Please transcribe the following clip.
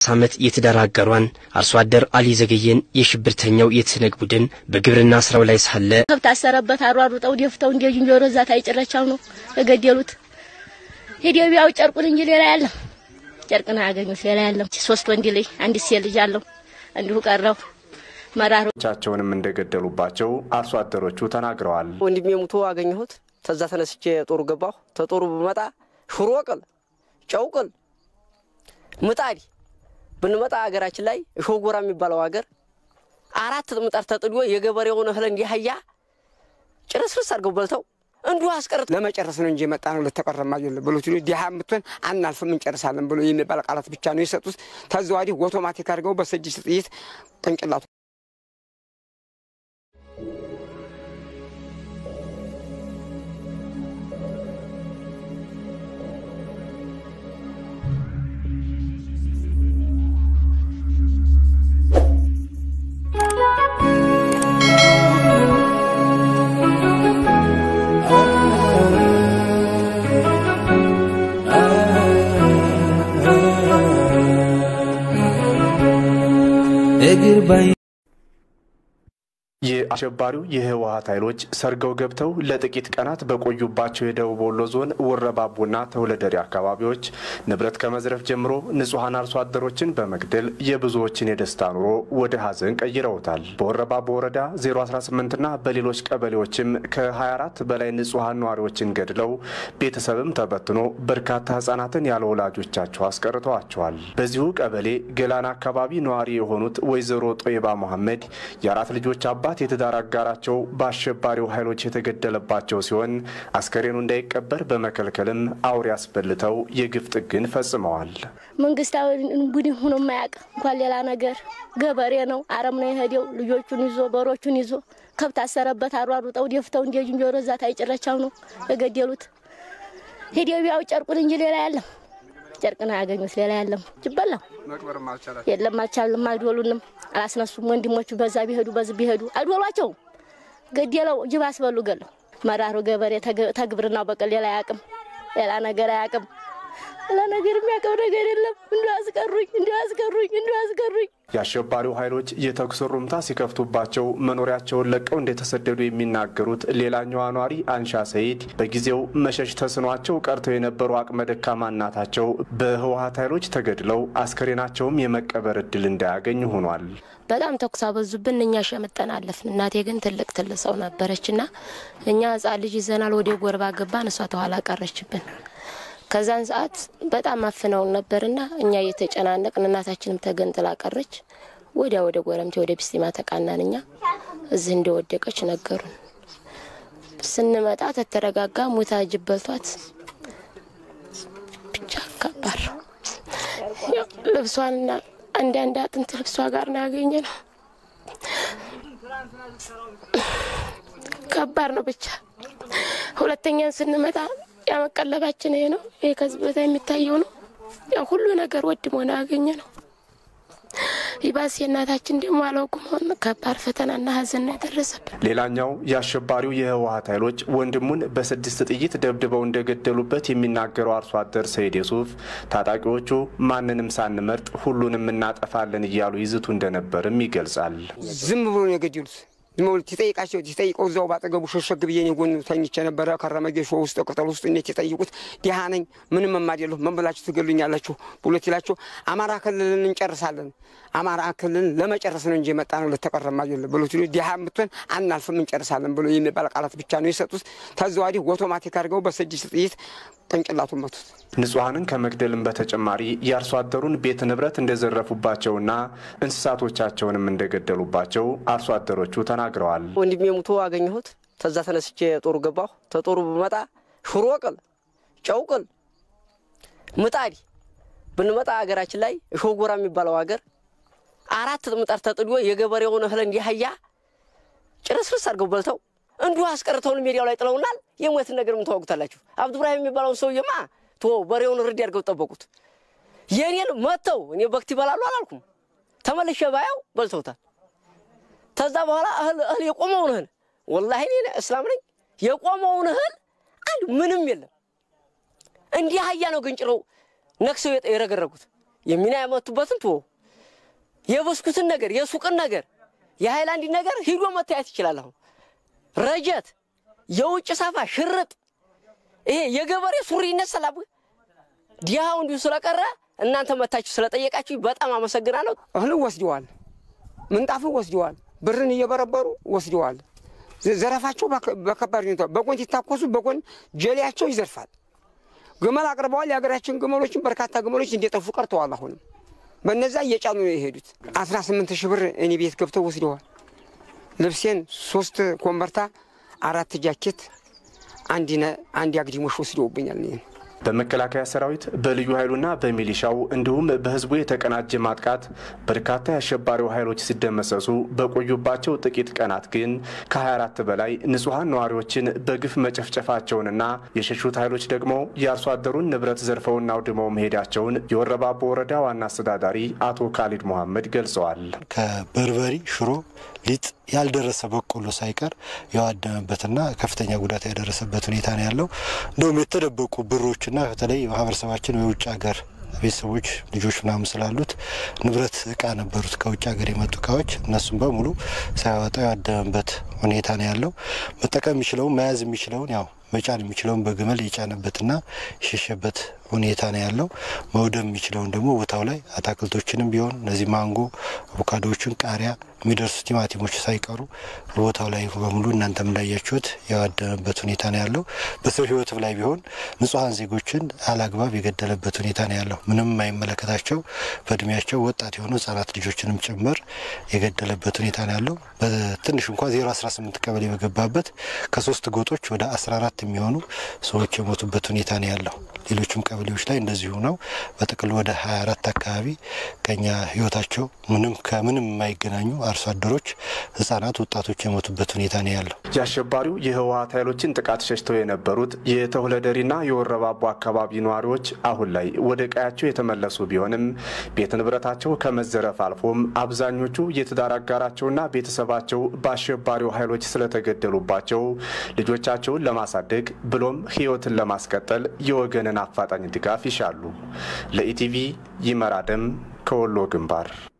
ዓመት የትዳር አጋሯን አርሶ አደር አሊ ዘገየን የሽብርተኛው የትህነግ ቡድን በግብርና ስራው ላይ ሳለ ከብት አሰረበት አሯሩጠው ደፍተው እንደ ዝንጀሮ እዛ ታይጭረቻው ነው የገደሉት። ሄዲዮ ቢያው ጨርቁን እንጂ ሌላ ያለው ጨርቅን አያገኙት ሌላ ያለው ሶስት ወንድ ልጅ አንድ ሴት ልጅ አለው እንዲሁ ቀረው መራሩ ቻቸውንም እንደገደሉባቸው አርሶ አደሮቹ ተናግረዋል። ወንድሜ ሙቶ አገኘሁት። ተዛ ተነስቼ ጦሩ ገባሁ። ተጦሩ ብመጣ ሽሮ ቅል፣ ጨው ቅል፣ ምጣድ ብንመጣ ሀገራችን ላይ ሾጎራ የሚባለው ሀገር አራት ምጣድ ተጥዶ የገበሬውን እህል እንዲህ አህያ ጭርስርስ አድርገው በልተው እንዲሁ አስቀርት ለመጨረስ ነው እንጂ የመጣ ነው ለተቀረማ አይደለም ብሎ ሲሉ ዲሃ የምትሆን አናልፍም እንጨርሳለን ብሎ የሚባል ቃላት ብቻ ነው የሰጡት። ተዛ ወዲህ ኦቶማቲክ አድርገው በስድስት ጥይት ቅንጭላቱ እግር ባይ የአሸባሪው የህወሀት ኃይሎች ሰርገው ገብተው ለጥቂት ቀናት በቆዩባቸው የደቡብ ወሎ ዞን ወረባቦና ተውለደሬ አካባቢዎች ንብረት ከመዝረፍ ጀምሮ ንጹሐን አርሶ አደሮችን በመግደል የብዙዎችን የደስታ ኑሮ ወደ ሀዘን ቀይረውታል። በወረባቦ ወረዳ 018ና በሌሎች ቀበሌዎችም ከ24 በላይ ንጹሐን ነዋሪዎችን ገድለው ቤተሰብም ተበትኖ በርካታ ህጻናትን ያለ ወላጆቻቸው አስቀርተዋቸዋል። በዚሁ ቀበሌ ገላን አካባቢ ነዋሪ የሆኑት ወይዘሮ ጦይባ መሐመድ የአራት ልጆች አባት የትዳር አጋራቸው በአሸባሪው ኃይሎች የተገደለባቸው ሲሆን አስከሬኑ እንዳይቀበር በመከልከልም አውሬ አስበልተው የግፍ ጥግን ፈጽመዋል። መንግስታዊ ቡድን ሆኖ የማያውቅ እንኳን ሌላ ነገር ገበሬ ነው። አረም ነው የሄደው። ልጆቹን ይዞ በሮቹን ይዞ ከብት አሰረበት አሯሩጠው ደፍተው እንደ ዝንጀሮ እዛ ታይጭረቻው ነው የገደሉት። ሄዲዮ ቢያው ጨርቁን እንጂ ሌላ ያለም ጨርቅን አያገኙት ሌላ ያለም ይበላው የለም አልቻልም። አልዶሉንም አላስነሱም። ወንድሞቹ በዛ ቢሄዱ በዚህ ቢሄዱ አልዶሏቸውም። ገደለው ጅብ አስበሉ ገለው። መራሩ ገበሬ ተግብርናው በቀል ሌላ አያውቅም፣ ሌላ ነገር አያውቅም። ሌላ ነገር የሚያውቀው ነገር የለም። እንዲ አስቀሩኝ፣ እንዲ አስቀሩኝ፣ እንዲ አስቀሩኝ። የአሸባሪው ኃይሎች የተኩስ ሩምታ ሲከፍቱባቸው መኖሪያቸውን ለቀው እንደተሰደዱ የሚናገሩት ሌላኛዋ ኗሪ አንሻ ሰይድ በጊዜው መሸሽ ተስኗቸው ቀርተው የነበሩ አቅመ ደካማ እናታቸው በህወሀት ኃይሎች ተገድለው አስከሬናቸውም የመቀበር እድል እንዳያገኝ ሆኗል። በጣም ተኩስ አበዙብን። እኛ ሸምጠን አለፍን። እናቴ ግን ትልቅ ትልቅ ሰው ነበረች እና እኛ ህጻን ልጅ ይዘናል። ወደ ጎርባ ገባን። እሷ ተኋላ ቀረችብን። ከዛን ሰዓት በጣም አፍነውን ነበርና እኛ እየተጨናነቅን እናታችንም ተገንጥላ ቀረች። ወዲያ ወደ ጎረምቴ ወደ ቢስቲማ ተቃናን። እኛ እዚህ እንደወደቀች ነገሩን። ስንመጣ ተተረጋጋ ሙታ ጅብ በልቷት ብቻ ከባድ ነው። ልብሷንና አንዳንድ አጥንት ልብሷ ጋር ነው ያገኘ ነው። ከባድ ነው ብቻ ሁለተኛን ስንመጣ ያመቀለባችን ይሄ ነው። ይሄ ከዚህ ቦታ የሚታየው ነው። ያው ሁሉ ነገር ወድሞ ነው ያገኘ ነው። ይባስ የእናታችን ደግሞ አላውቅም ሆን ከባድ ፈተናና ሀዘን ነው የደረሰብን። ሌላኛው የአሸባሪው የህወሀት ኃይሎች ወንድሙን በስድስት ጥይት ደብድበው እንደገደሉበት የሚናገረው አርሶ አደር ሰይድ የሱፍ ታጣቂዎቹ ማንንም ሳንመርጥ ሁሉንም እናጠፋለን እያሉ ይዝቱ እንደነበርም ይገልጻል። ዝም ብሎ ነው የገደሉት። ዝም ብሎ ሲጠይቃቸው ሲጠይቀው እዛው ባጠገቡ ሸሸግ ብዬ እኔ ጎን ተኝቼ ነበረ። ከረመ ጌሾ ውስጥ ቅጠል ውስጥ እኔት የጠይቁት ድሃ ነኝ ምንም የማደለሁ ምን ብላችሁ ትገሉኛላችሁ ብሎ ሲላቸው አማራ ክልልን እንጨርሳለን አማራ ክልልን ለመጨረስ ነው እንጂ የመጣ ነው ለተቀረማ አይደለም ብሎ ሲሉ ድሃ የምትሆን አናልፍም እንጨርሳለን ብሎ የሚባል ቃላት ብቻ ነው የሰጡት። ተዛ ወዲህ ኦቶማቲክ አድርገው በስድስት ጥይት ቅንጭላቱን መቱት። ንጹሐንን ከመግደልም በተጨማሪ የአርሶ አደሩን ቤት ንብረት እንደዘረፉባቸውና እንስሳቶቻቸውንም እንደገደሉባቸው አርሶ አደሮቹ ተናግረዋል። ወንድሜ ሙቶ አገኘሁት። ተዛ ተነስቼ ጦሩ ገባሁ። ተጦሩ ብመጣ ሽሮ ቅል፣ ጨው ቅል፣ ምጣድ ብንመጣ ሀገራችን ላይ ሾጎራ የሚባለው ሀገር አራት ምጣድ ተጥዶ የገበሬውን እህል እንዲህ አህያ ጭርስርስ አድርገው በልተው እንዲሁ አስቀርተውን ሜዲያው ላይ ጥለውናል። የሞትን ነገር ምን ታወቁታላችሁ? አብዱ ብራሂም የሚባለውን ሰውዬማ ቶ በሬውን ርድ አድርገው ጠበቁት። የእኔን መጥተው እኔ በክት ይበላሉ አላልኩም። ተመልሼ ባየው በልተውታል። ተዛ በኋላ እህል እህል የቆመውን እህል ወላሂ እኔ እስላም ነኝ። የቆመውን እህል አንድ ምንም የለም። እንዲህ አህያ ነው ግንጭረው ነክሰው የረገረጉት። የሚና ያመቱበትን ቶ የብስኩትን ነገር የሱቅን ነገር የሃይላንድ ነገር ሂዶ መታየት ይችላል። አሁን ረጀት፣ የውጭ ሰፋ፣ ሽርጥ ይሄ የገበሬ ሱሪ ይነሰላብ ዲሃው እንዲሁ ስለቀረ እናንተ መታችሁ ስለጠየቃችሁ በጣም አመሰግናለሁ። እህልን ወስደዋል፣ ምንጣፍን ወስደዋል፣ ብርን እየበረበሩ ወስደዋል። ዘረፋቸው በከባድ ሁኔታ በጎን ሲታኮሱ በጎን ጀሌያቸው ይዘርፋል። ግመል አቅርበዋል። የሀገራችን ግመሎችን በርካታ ግመሎች እንደጠፉ ቀርተዋል። አሁንም በነዛ እየጫኑ ነው የሄዱት። አስራ ስምንት ሺህ ብር እኔ ቤት ገብተው ወስደዋል። ልብሴን ሶስት ኮምበርታ፣ አራት ጃኬት፣ አንድ አግዲሞሽ ወስደውብኛል። በመከላከያ ሰራዊት በልዩ ኃይሉና በሚሊሻው እንዲሁም በህዝቡ የተቀናጀ ማጥቃት በርካታ የአሸባሪው ኃይሎች ሲደመሰሱ በቆዩባቸው ጥቂት ቀናት ግን ከ24 በላይ ንጹሐን ነዋሪዎችን በግፍ መጨፍጨፋቸውንና የሸሹት ኃይሎች ደግሞ የአርሶ አደሩን ንብረት ዘርፈውና አውድመው መሄዳቸውን የወረባቦ ወረዳ ዋና አስተዳዳሪ አቶ ካሊድ መሐመድ ገልጸዋል። ከበርበሪ ሽሮ ሊጥ ያልደረሰ በቆሎ ሳይቀር የዋደመበትና ከፍተኛ ጉዳት ያደረሰበት ሁኔታ ነው ያለው። እንደውም የተደበቁ ብሮችና በተለይ ማህበረሰባችን የውጭ ሀገር ቤተሰቦች ልጆች ምናምን ስላሉት ንብረት እቃ ነበሩት ከውጭ ሀገር የመጡ እቃዎች እነሱም በሙሉ ሳያወጣ ያደመበት ሁኔታ ነው ያለው። መጠቀም የሚችለውን መያዝ የሚችለውን ያው መጫን የሚችለውን በግመል የጫነበትና የሸሸበት ሁኔታ ነው ያለው። መውደም የሚችለውን ደግሞ ቦታው ላይ አታክልቶችንም ቢሆን እነዚህ ማንጎ፣ አቮካዶዎችን፣ ቃሪያ የሚደርሱ ቲማቲሞች ሳይቀሩ ቦታው ላይ በሙሉ እናንተም እንዳያችሁት የዋደመበት ሁኔታ ነው ያለው። በሰው ሕይወትም ላይ ቢሆን ንጹሐን ዜጎችን አላግባብ የገደለበት ሁኔታ ነው ያለው። ምንም የማይመለከታቸው በእድሜያቸው ወጣት የሆኑ ህጻናት ልጆችንም ጭምር የገደለበት ሁኔታ ነው ያለው። በትንሽ እንኳ 018 ቀበሌ በገባበት ከሶስት ጎጦች ወደ 14 የሚሆኑ ሰዎች የሞቱበት ሁኔታ ነው ያለው። ሌሎችም ቀበሌዎች ላይ እንደዚሁ ነው። በጥቅሉ ወደ 24 አካባቢ ከኛ ህይወታቸው ምንም ከምንም የማይገናኙ አርሶ አደሮች፣ ህጻናት፣ ወጣቶች የሞቱበት ሁኔታ ነው ያለው። የአሸባሪው የህወሀት ኃይሎችን ጥቃት ሸሽተው የነበሩት የተሁለደሪና የወረባቦ አካባቢ ነዋሪዎች አሁን ላይ ወደ ቀያቸው የተመለሱ ቢሆንም ቤት ንብረታቸው ከመዘረፍ አልፎም አብዛኞቹ የትዳር አጋራቸውና ቤተሰባቸው በአሸባሪው ኃይሎች ስለተገደሉባቸው ልጆቻቸውን ለማሳደግ ብሎም ህይወትን ለማስቀጠል የወገንን አፋጣኝ ድጋፍ ይሻሉ። ለኢቲቪ ይመራደም ከወሎ ግንባር